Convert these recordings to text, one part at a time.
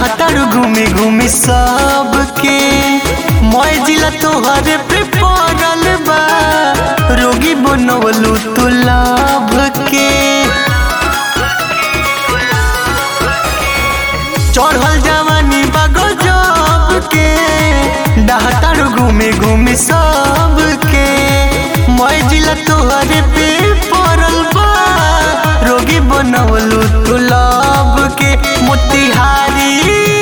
डहतर घूमी घूमी सबके मैं जिला तोहरे पे पड़ल बा रोगी बनवलू तू लाभ के चढ़ल जवानी बा गजब के डहतर घूमी घूमी सबके मैं जिला तोहरे पे पड़ल बा रोगी बनवलू तू लाभ के मोतिहारी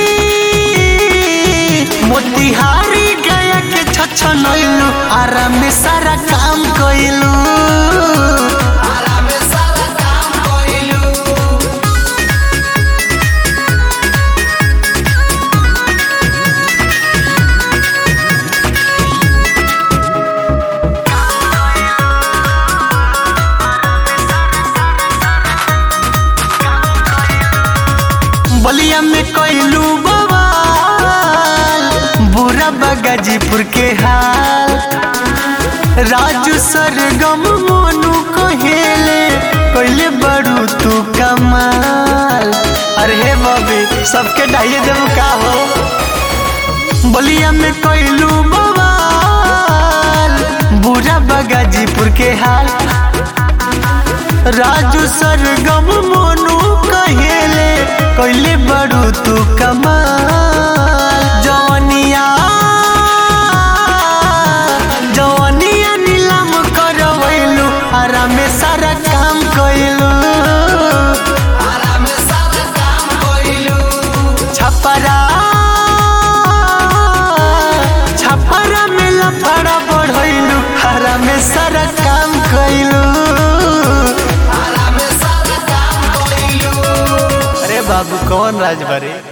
मोतिहारी गया के छछनैलू आराम में सारा काम कइलू बलिया में कइलू बवाल बुरा बगाजीपुर के हाल राजू सरगम मोनू कहेले कइले बड़ू तू कमाल अरे हे बबी सबके डाइए देव का हो बलिया में कइलू बवाल बुरा बगाजीपुर के हाल राजू सरगम मोनू कहेले कइले बड़ू तू कमाल जवनिया जवनिया नीलम करवैलू आराम में सारा काम कइलू छपरा छपरा में लफड़ा बढ़ैलू हरा में सारा काम कइलू अरे बाबू कौन राज बारे